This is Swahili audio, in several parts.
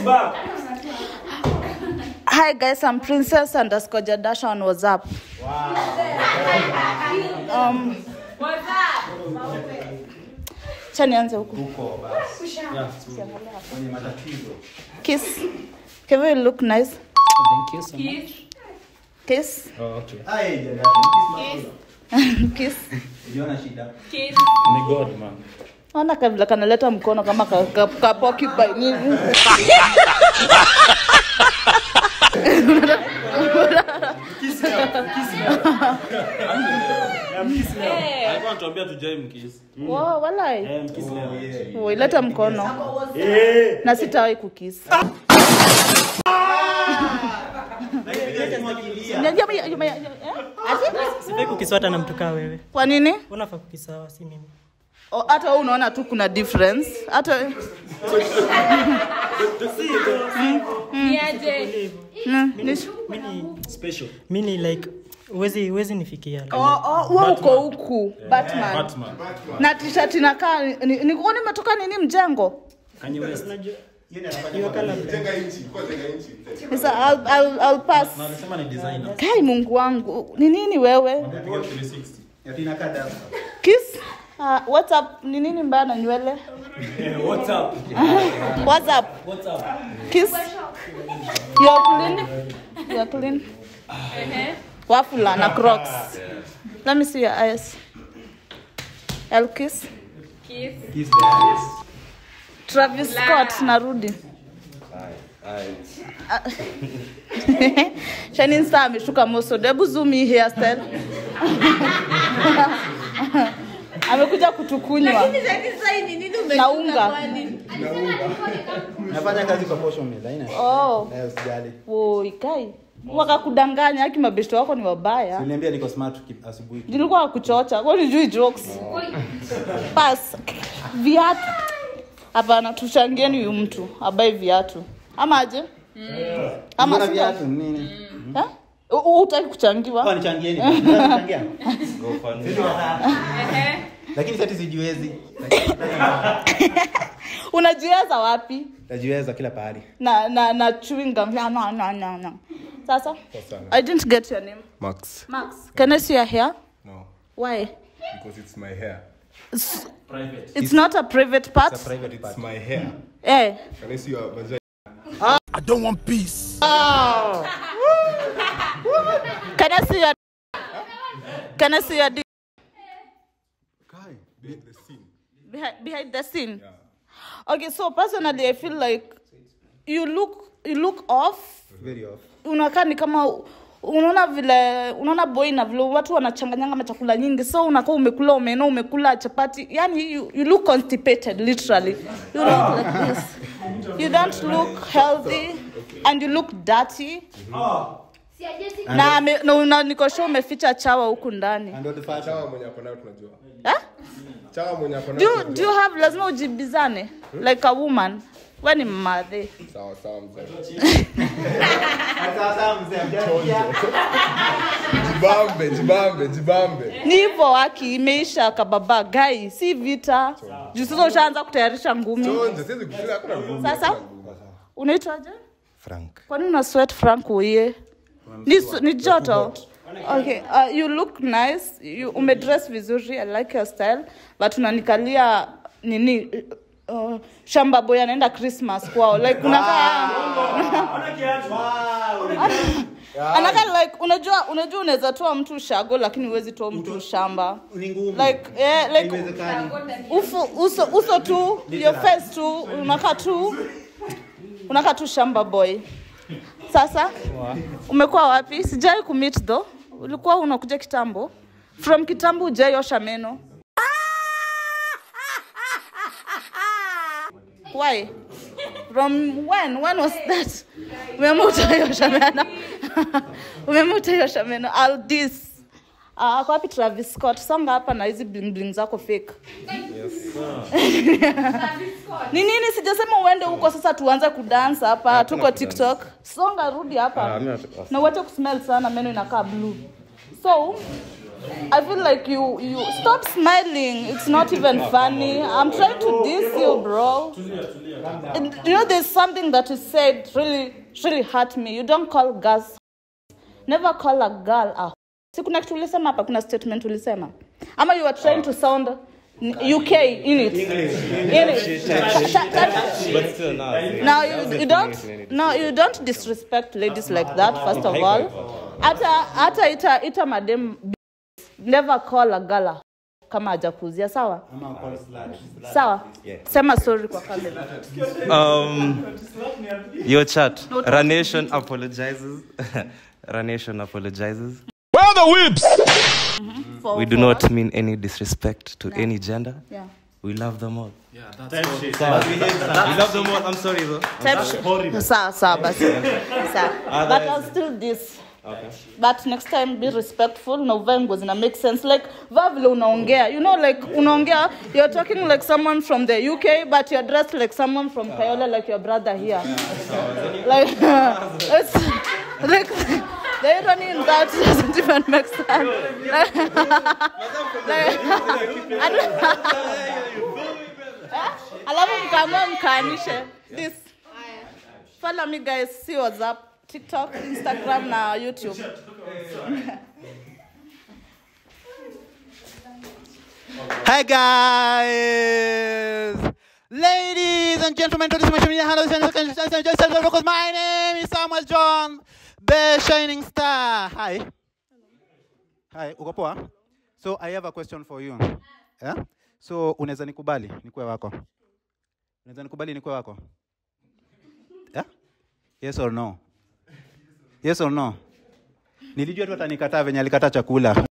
back. Hi guys, I'm Princess underscore Jadasha on WhatsApp. Um, cha nianze huku. Huko basi. Kwenye matatizo. Kiss. Kevin, you look nice. Thank you so much. Kiss. Oh, okay. Ai, Jadasha, Kiss. uliona shida? Ni God, man. Ona kabla kanaleta mkono kama ka, ka, ka porcupine nini. Alikuwa anatuambia tujai mkiss. Wow, walai. Eh, mkiss leo. Oi, leta mkono. Na sitawahi kukiss. Unajua mimi- mimi- eh? Ati? Sifai kukiswata na mtu kaa wewe. Kwa nini? Unafaa kukisawa, si mimi. O, hata wewe unaona tu kuna difference hata Mm, ni- Special. Mi ni like uwezi uwezi nifikia. Oh, oh, wewe uko huku batman Batman. na t-shirt inakaa ni- ni- nikuoni umetoka nini mjengo Kanye West. Hiyo kala Sasa I'll, I'll, I'll pass Na alisema ni designer. kai mungu wangu ni nini wewe Piga 360. Ati inakaa dasa. kiss uh, what's up ni nini mbaya na nywele Eh, what's up? what's up What's up? kiss you're clean you're clean wafula na crocs let me see your eyes I'll kiss Kiss the eyes. Travis Scott narudi. Shining Star ameshuka moso. Hebu zoom hii hairstyle. Amekuja kutukunywa na unga. Nafanya kazi kwa posho mill, haina. Oh, Eh, usijali. woi kai. Wakakudanganya aki mabeshto wako ni wabaya. Uliniambia niko smart ki- asubuhi. Nilikuwa wakuchocha. Kwa nijui jokes. Pass. Viatu. Hapana, tuchangieni huyu mtu abai viatu. Ama aje? Ama Mbona sio? viatu ni nini? Eh? U- u- Hutaki kuchangiwa? Oh, nichangieni. Nichangia. Sisi watatu. Lakini sasa sijiwezi. unajiweza wapi Najiweza kila pahali. na na na chewing gum no no no no no sasa i didn't get your name Max. max can i see your hair No, why because it's my hair. it's, Private. it's not a private part It's a private It's part. my hair. eh Can I see your vagina? can i see your can i see your dick Guy, behind the scene. behind, behind the scene okay so personally i feel like you look you look off Very off. unakaa ni kama unaona vile unaona boy na vile watu wanachanganyanga machakula nyingi so unakaa umekula umeno umekula chapati yani you, you look constipated literally you look like this you don't look healthy and you look dirty na, ame- na una- niko sure umeficha chawa huku ndani And what the fact? Chawa mwenye ako nayo tunajua. eh? Chawa mwenye ako do, nayo you- do tunajua. you have lazima ujibizane like a woman we ni mmadhe Sawa sawa mzee. Sasa mzee amjasikia. Jibambe, jibambe, jibambe. ni hivyo waki imeisha kababa gai si vita juu sasa ushaanza kutayarisha ngumi Chonje, siwezi kufikiria hakuna ngumu. Sasa? hakuna ngumu. unaitwaje Frank. kwani una sweat frank uye ni, su- ni joto okay uh, you look nice you umedress vizuri i like your style but unanikalia nini uh, shamba boy anaenda christmas kwao like unakaa anakaa like unajua unajua unaweza toa mtu shago lakini huwezi toa mtu shamba Ni ngumu. like eh, like Haiwezekani. uso, uso, uso tu your face tu unakaa tu unakaa tu shamba boy sasa umekuwa wapi sijai kumit tho ulikuwa unakuja kitambo from kitambo ujaiosha meno why from when when was that umeamua utaiosha meno umeamua utaiosha meno I'll this Uh, ako wapi Travis Scott? Songa hapa na hizi bling bling zako fake. Ni nini sijasema uende huko sasa tuanze kudansa hapa tuko TikTok. Songa rudi hapa. Na uache kusmell sana meno inakaa blue. So I feel like you you stop smiling. It's not even funny. I'm trying to diss you, bro. And, you know, there's something that you said really really hurt me. You don't call girls. Never call a girl a. Si kuna kitu ulisema hapa, kuna statement ulisema, ama you are trying to sound UK in it. In it. Sh- sh- that- But still, no. now you, you don't no you don't disrespect ladies like that first of all hata hata ita ita madem never call a gala kama hajakuzia sawa sawa sema sorry kwa kamera Um, your chat. Ranation apologizes. Ranation apologizes. for, We do for not what? mean any disrespect to any gender. yeah We love them all. Sawa. We love them all. I'm sorry though. Type shit. sawa sawa basi sawa but I'll still this but next time be respectful na uvae nguo zina make sense like vaa vile unaongea you know like unaongea you're talking like someone from the uk but you're dressed like someone from kayole like your brother here like it's like the irony in that doesn't even make sense like, like, I don't- alafu mkaamua mkaanishe this follow me guys see whatsapp tiktok instagram na youtube Hi guys, ladies and gentlemen, to this social media handle, because my name is Samuel John, the shining star. Hi. Hi, uko poa? So I have a question for you. Yeah? So unaweza nikubali nikuwe wako? Unaweza nikubali nikuwe wako? Yeah? Yes or no? Yes or no? Nilijua tu atanikataa venye alikataa chakula.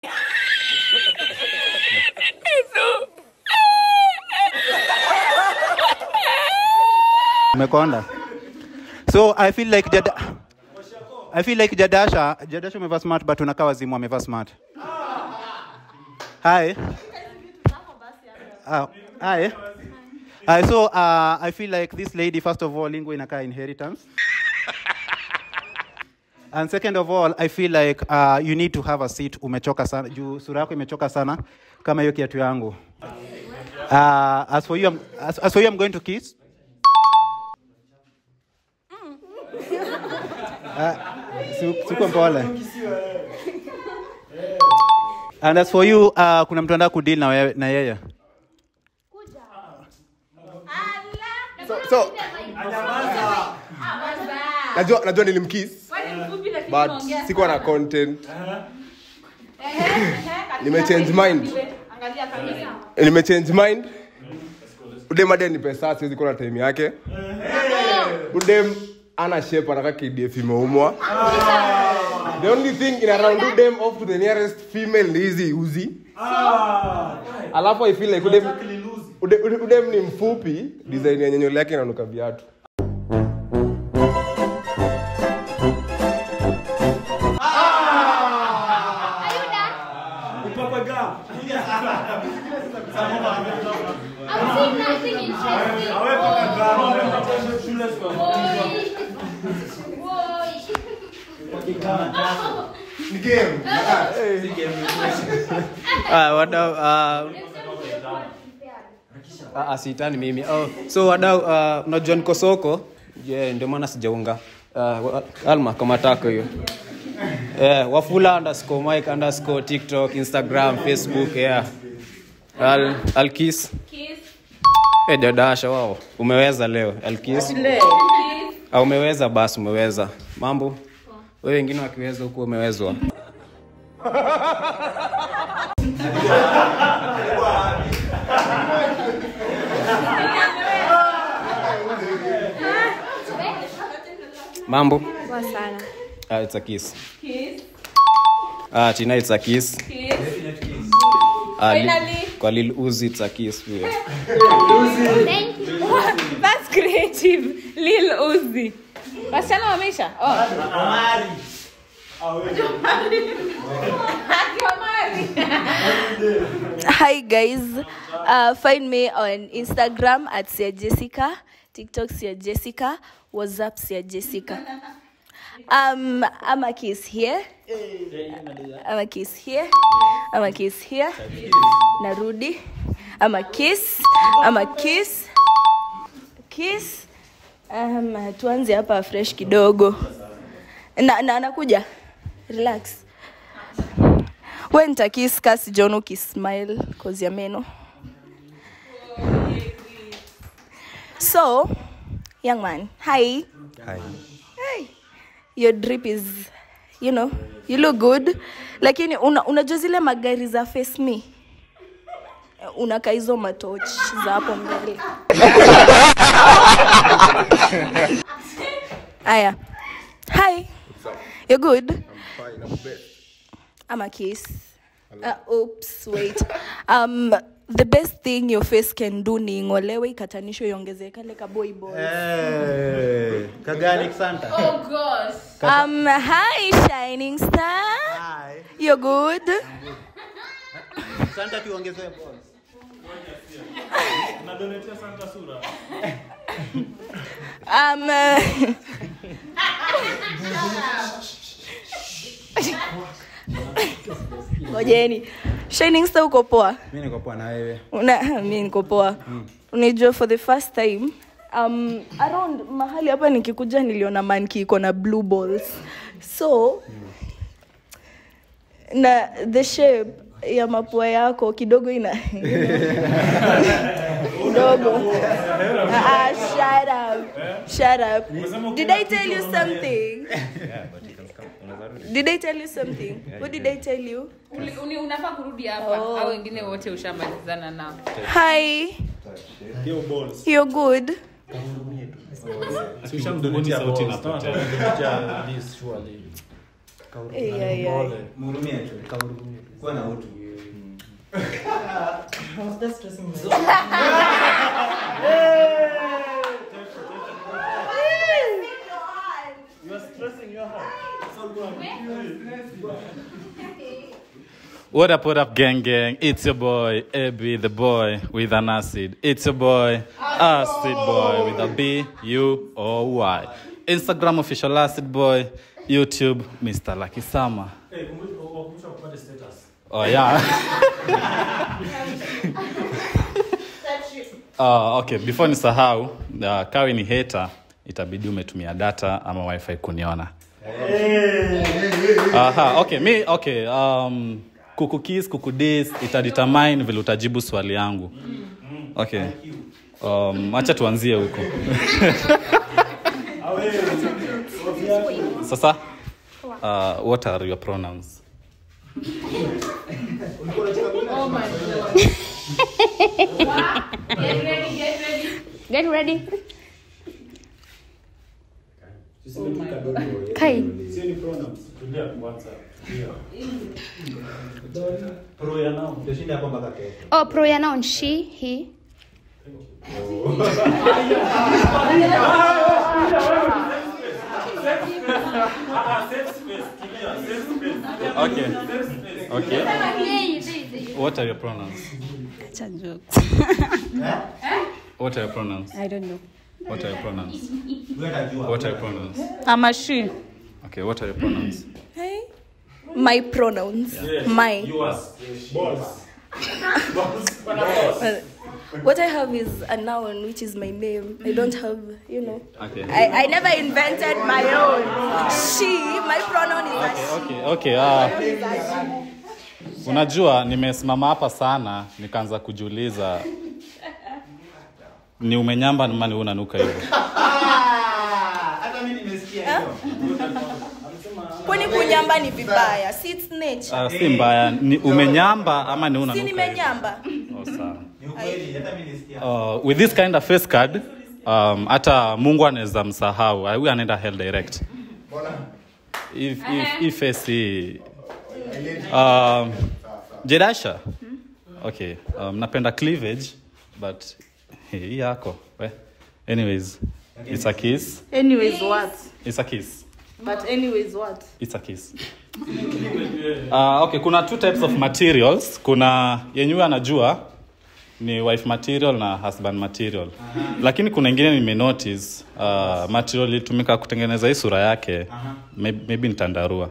umekonda so i feel like Jada, i feel like jadasha jadasha umevaa smart but unakaa wazimu amevaa smart hi uh, hi Uh, so uh, I feel like this lady, first of all, lingo inakaa inheritance. And second of all, I feel like uh, you need to have a seat. Umechoka sana. Juu sura yako imechoka sana kama hiyo kiatu yangu. Uh, as for you, I'm, as, as for you, I'm going to kiss. Uh, si- siko mpole. And as for you, uh, kuna mtu anataka kudeal na, wewe- na yeye. So, so najua, najua nilimkiss but sikuwa na content nimechange mind nimechange mind udem ade ni pesa siwezi kuwa na time yake udem ana shape anaka kdf imeumwa the only thing in around udem off to the nearest female ni hizi uzi alafu i feel like udem, ude, ude, udem ni mfupi design ya nyenyole yake inanuka viatu I'm seeing nothing interesting. Ah, wadau ah, ah, ah, sitani mimi oh, so wadau uh, unajua niko soko yeah, ndio maana sijaunga uh, alma kama tako hiyo yeah, wafula underscore mike underscore tiktok instagram facebook yeah Al, alkis Eh, dadasha wao umeweza leo alkis ah, umeweza basi umeweza mambo wewe wengine wakiweza huku umewezwa mambo Poa sana. Ah, it's a kiss. Ah, Tina, it's a kiss. Ah, li- Finally. kwa Lil Uzi, it's a kiss pia. Thank you. That's creative. Lil Uzi. Wasichana wameisha? Oh. Hi guys, uh, find me on Instagram at Sia Jessica, TikTok Sia Jessica, WhatsApp Sia Jessica. Um, I'm a kiss here. I'm a kiss here. I'm a kiss here. Narudi. I'm a kiss. I'm a kiss. Kiss. Um, tuanze hapa fresh kidogo. Na, na nakuja. Relax. We nitakiss kasi John ukismile cause ya meno. So, young man, hi. Hi. Hey, your drip is you know you look good lakini una, unajua zile magari za face me unaka hizo matoch za hapo mbele aya hi you're good Fine, I'm best. I'm a kiss. Uh, oops, wait. Um, the best thing your face can do ni ing'olewe ikatanishwe iongezeke like a boy boy. Eh, kagani Santa. Um, hi, shining star. Hi. You're good. Santa tuongezee balls. Um, uh, ngojeni shining star uko poa Mimi niko poa na wewe. Una- mi niko poa unajua for the first time um, around mahali hapa nikikuja niliona manki iko na blue balls so na the shape ya mapua yako kidogo ina kidogo ah, shut up shut up did i tell you something did i tell you something what did i tell you Uli- uni- unafaa kurudi hapa Oh. au wengine wote ushamalizana nao hi you're good Eh, yeah, yeah. Mhurumie tu. Kuwa na utu. Was that stressing me? What up, what up, gang, gang? It's your boy, Abby, the boy with an acid. It's your boy, Acid Boy with a B U O Y. Instagram official Acid Boy, YouTube Mr. Lucky Summer. Oh yeah. uh, okay, before nisahau, uh, kawi ni hater, itabidi umetumia data ama wifi kuniona. Aha, okay, mi okay, um, kukukis kukudis itadetermine vile utajibu swali yangu. Okay. Um, acha tuanzie huko. Sasa uh, what are your pronouns? Get ready. Kai. Tutashinda hapo mpaka kesho. Oh, pronoun she, he. Okay. Okay. What are your pronouns? What are your pronouns? I don't know. What are your pronouns? Wewe unajua. What are your pronouns? I'm a she. Okay, what are your pronouns? Hey. My pronouns. My. Well, what I have is a noun, which is my name. I don't have, you know. Okay. I, I never invented my own. She, my pronoun is a she. Okay, okay. Uh, unajua nimesimama hapa sana nikaanza kujiuliza ni umenyamba ama ni unanuka hivyo. Hata mimi nimesikia hiyo. Kwani kunyamba ni vibaya? Si it's nature. Uh, si mbaya, ni umenyamba ama ni Si unanuka hivyo. nimenyamba. Oh, sawa. Ni ukweli, hata mimi nisikia. uh, with this kind of face card um, hata mungu anaweza msahau huyu anaenda hell direct if, if, if face hii um, jedasha okay um, napenda cleavage but hey, hii yako we anyways it's a kiss Anyways, what? it's a kiss But anyways, what? it's a kiss uh, okay kuna two types of materials kuna yenyewe anajua ni wife material na husband material lakini kuna ingine nimenotice uh, material ilitumika kutengeneza hii sura yake maybe, maybe nitandarua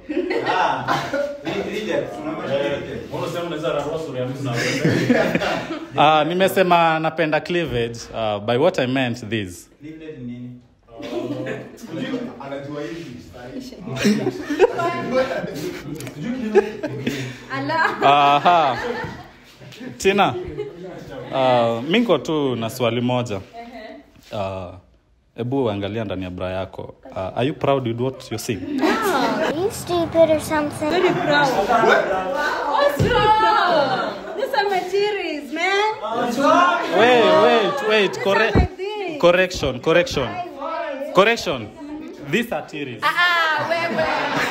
uh, nimesema napenda cleavage uh, by what i meant this Aha. tina uh, minko tu na swali moja uh, hebu angalia ndani ya bra yako uh, are you proud with what you see Are you stupid or something? Very proud. What's wrong? These are my theories, man. wait wait wait corre- thing. correction correction correction these are theories Ah, wewe.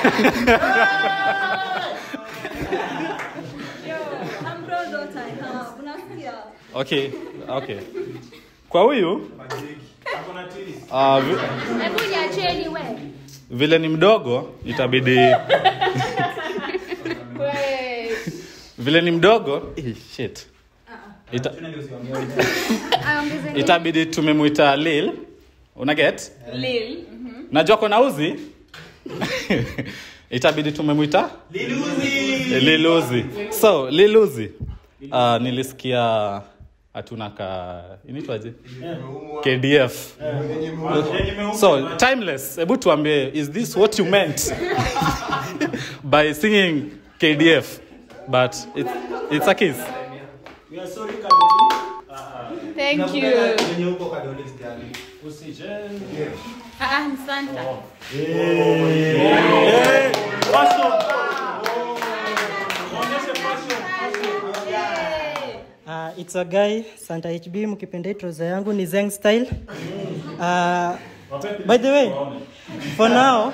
I'm proud that I have. Unasikia? okay okay kwa huyu uh, vi- Hebu niacheni we. vile ni mdogo itabidi vile ni mdogo eh, shit. Ita, itabidi tumemwita lil unaget Lil. najua kona uzi itabidi tumemwita liluzi so liluzi uh, nilisikia hatuna ka inaitwaje kdf so timeless hebu tuambie is this what you meant by singing kdf but it's, it's a kiss Thank you. Ah, ah, ni Santa. Uh, it's a guy Santa HB mkipenda hii trouser yangu ni Zeng style. Uh, by the way, for now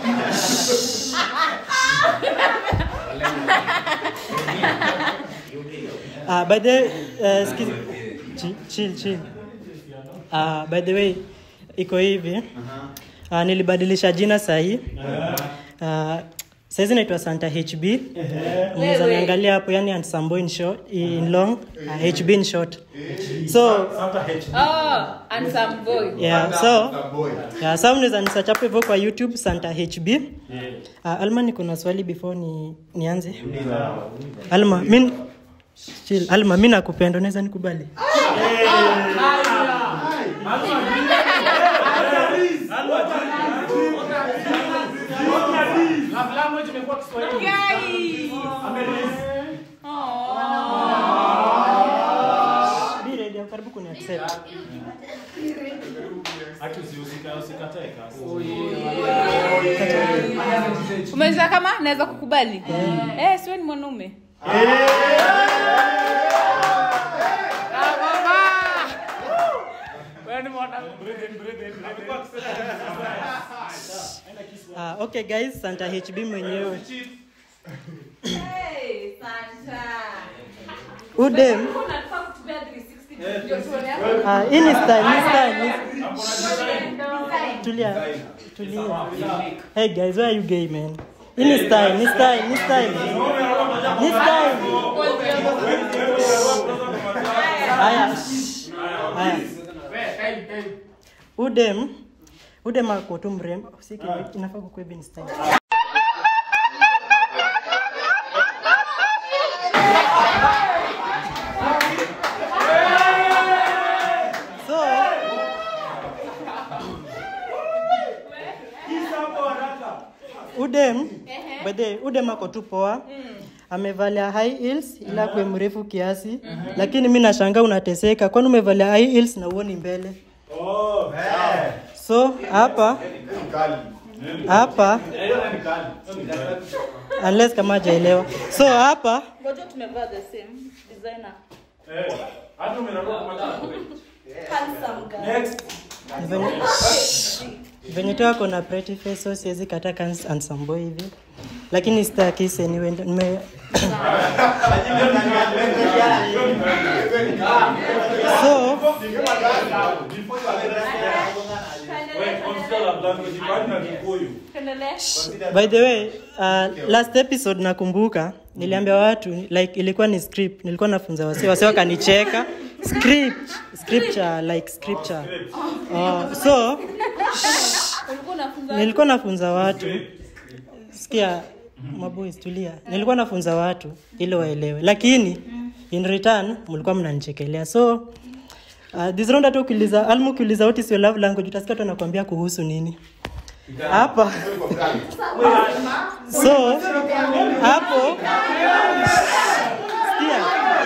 uh, by the uh, excuse, chill, chill, chill. Uh, by the way, iko hivi uh, nilibadilisha jina sahii uh, saizi naitwa santa hb unaweza Wewe. niangalia hapo yani ansambo in, short, in long uh, hb in short so Oh, and some boy. yeah, so yeah, so unaweza nisearch hapo hivyo kwa youtube santa hb uh, alma niko na swali before ni, nianze alma mi chill alma mi nakupenda unaweza nikubali Be ready, I'm karibu kuni accept umeza kama naweza kukubali eh, siwe ni mwanaume uh, okay guys santa hb mwenyewe Hey, Santa. udem Unafaa kutumia 360 ndio tuone Ah, hii ni style, ni style, ni- Tulia, tulia. Hey guys, why are you gay, man? Hii ni style, ni style, ni style. Ni style. Haya. Haya. Udem, udem ako tu mrembo. Siki, inafaa kukuwa hivi ni style. So, udem by the way, udem ako tu poa amevalia high heels ila kwe mrefu kiasi lakini mi nashangaa unateseka kwani umevalia high heels na uoni mbele so hapa hapa unless kama hajaelewa so hapa ngoja tumevaa the same designer ni venye- venye tu ako na pretty face so siwezi kataka handsome hivi lakini stakis anyway ndo- nime so by the way uh, last episode nakumbuka niliambia watu like ilikuwa ni script nilikuwa nafunza wase wase wakanicheka script scripture like scripture uh, so Ulikuwa unafunza nilikuwa nafunza watu sikia maboys tulia nilikuwa nafunza watu ili waelewe lakini in return mlikuwa mnanichekelea so uh, this round hata ukiuliza almu ukiuliza what is your love language utasikia tu anakuambia kuhusu nini hapa so hapo sikia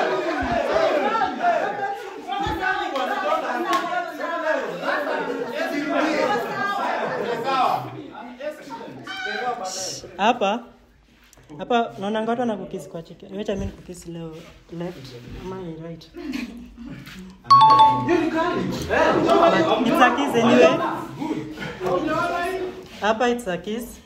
hapa hapa naona watu wanakukisi kwa chiki wacha mimi nikukisi leo left ama ni right But it's a kiss anyway hapa it's a kiss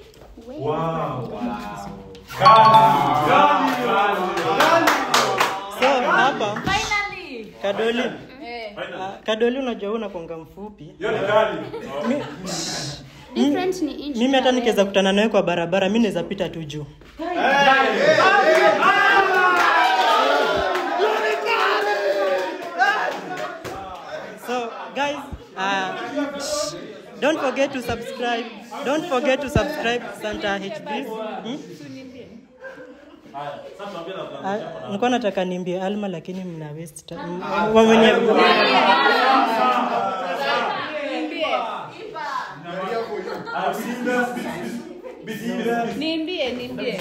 so hapa kadoli Ah, kadoli unajua wewe unakonga mfupi Mi- Different ni inch. mimi hata nikiweza kutana nawe kwa barabara mi naweza pita tu juu so guys uh, don't forget to subscribe don't forget to subscribe santa hb hmm? Ah, nilikuwa nataka nimbie alma lakini mna waste time. M- wamenye- niimbie niimbie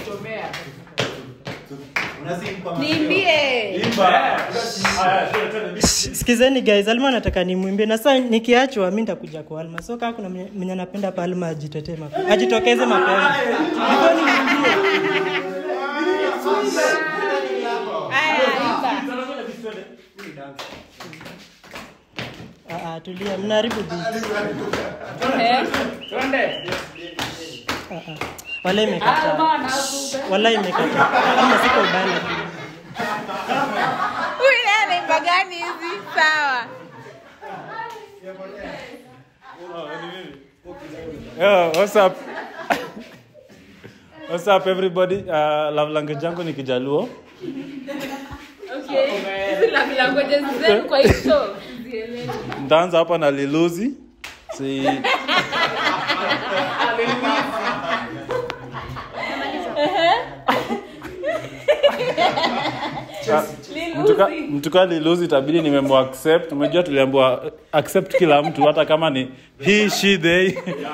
niimbie sikizeni guys alma nataka nimwimbie na saa nikiachwa mi nitakuja kwa alma so kaa kuna mwenye mwenye anapenda pa alma ajitetee mapema ajitokeze mapema Before nimwimbie. Ah, ah, tulia mnaharibu beat. Ah, ah. wala imekata wala imekata ama siko ubaya lakini huyu naye anaimba gani hizi sawa Yo, what's up? What's up everybody? Uh, love language yangu ni Kijaluo. okay hizi la languages zenu kwa hii show zielewe Nitaanza hapa na Liluzi. Si mtuka, mtuka Liluzi itabidi nimemwaccept. Umejua tuliambiwa uh, accept kila mtu hata kama ni he she they.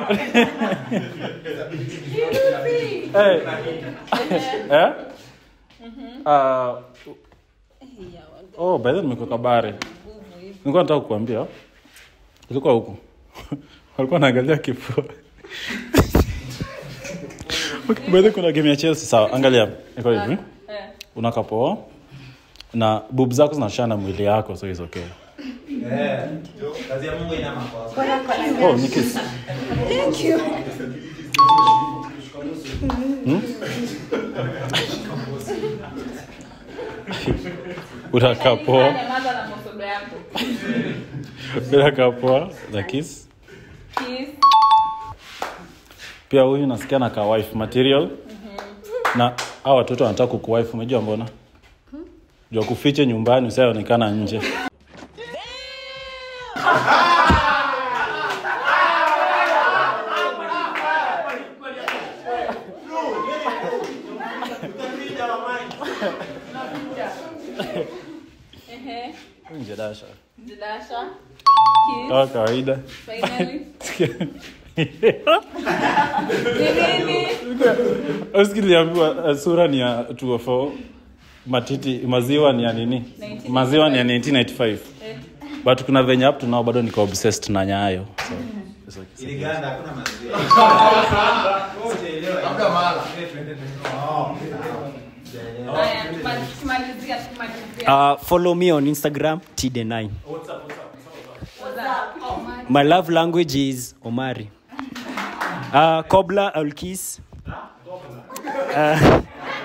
hey. eh? Uh, oh, by the way nimekuwa kabare. Nilikuwa nataka kukuambia. Ilikuwa huku. Walikuwa naangalia kifua. Okay, by the way kuna game ya Chelsea sawa. Angalia. Iko hivi. Unakaa poa na bub zako zinashana mwili yako so is okay. kazi ya mungu ina makosa Oh, ni kiss. Thank you. Hmm? Unakaa poa. nyamaza na masodo yako Unakaa poa na kiss. Kiss. Pia huyu nasikia na ka wife material. Na hao watoto wanataka kukuwife umejua mbona? Jua kufiche nyumbani usionekana nje. Ehe. Nje dasha. Jidasha. Kama kawaida. Finally. Ni nini? usikiliambiwa uh, sura ni ya 204 matiti maziwa ni ya nini 1995. maziwa ni ya 1995 Eh. but kuna venye up to now bado niko obsessed na nyayo so, it's okay. iliganda hakuna maziwa Haya, tuma- tukimalizia, tukimalizia. Uh, follow me on Instagram, TD9. What's up? My love language is Omari. Uh, Cobbler, I'll kiss. Uh,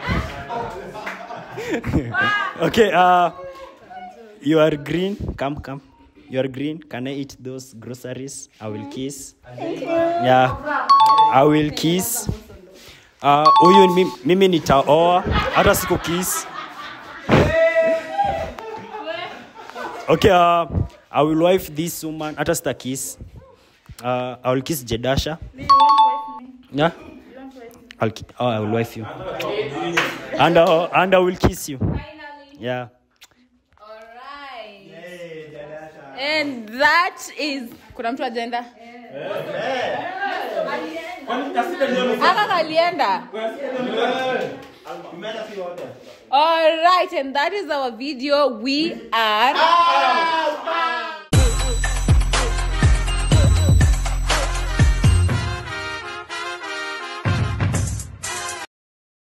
okay, uh, you are green. Come, come. You are green. Can I eat those groceries? I will kiss. Thank you. Yeah, I will kiss. Uh, huyu mi- mimi nitaoa hata siku kiss. Okay, uh, I will wife this woman. Hata sita kiss. Uh, I will kiss Jedasha. Yeah? I'll ki- oh, I will wife you. And, uh, and I will kiss you. Yeah. and that is kuna mtu ajenda aka kalienda all right and that is our video we are